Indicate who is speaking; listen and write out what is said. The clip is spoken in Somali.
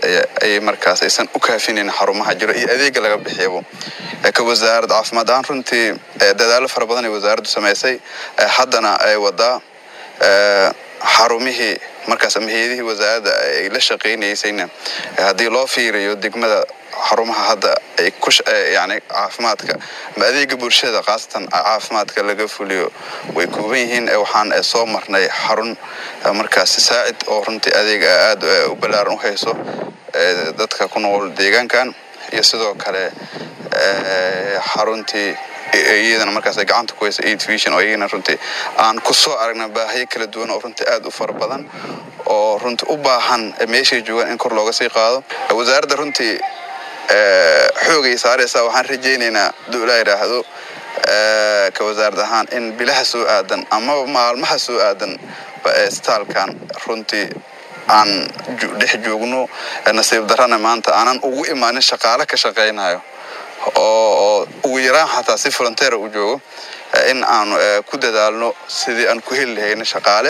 Speaker 1: ay markaas aysan u kaafinayn xarumaha jiro iyo adeega laga bixiyabo ka wasaarad caafimaad ahaan runtii dadaallo fara badan ay wasaaraddu samaysay haddana ay wadaa xarumihii markaas ama hay-adihii wasaaradda ay la shaqaynaysayna haddii loo fiiriyo degmada xarumaha hadda ay ku yani caafimaadka ama adeega bulshada khaasatan caafimaadka laga fuliyo way kooban yihiin waxaan soo marnay xarun markaas saacid oo runtii adeega aada u ballaaran u hayso dadka ku nool deegaankan iyo sidoo kale xaruntii iyadana markaas gacanta ku haysa aid vision oo iyagana runtii aan ku soo aragna baahiyo kala duwan oo runtii aada u fara badan oo runtii u baahan meeshay joogaan in kor looga sii qaado wasaaradda runtii xoogay saaraysaa waxaan rajaynaynaa hadduu ilaa yidhaahdo ka wasaarad ahaan in bilaha soo aadan amaba maalmaha soo aadan staalkan runtii aan dhex joogno nasiib darana maanta aanan ugu imaanin shaqaale ka shaqaynayo oo ugu yaraan xataa si volunteera u joogo in aanu ku dadaalno sidii aan ku heli lahayna shaqaale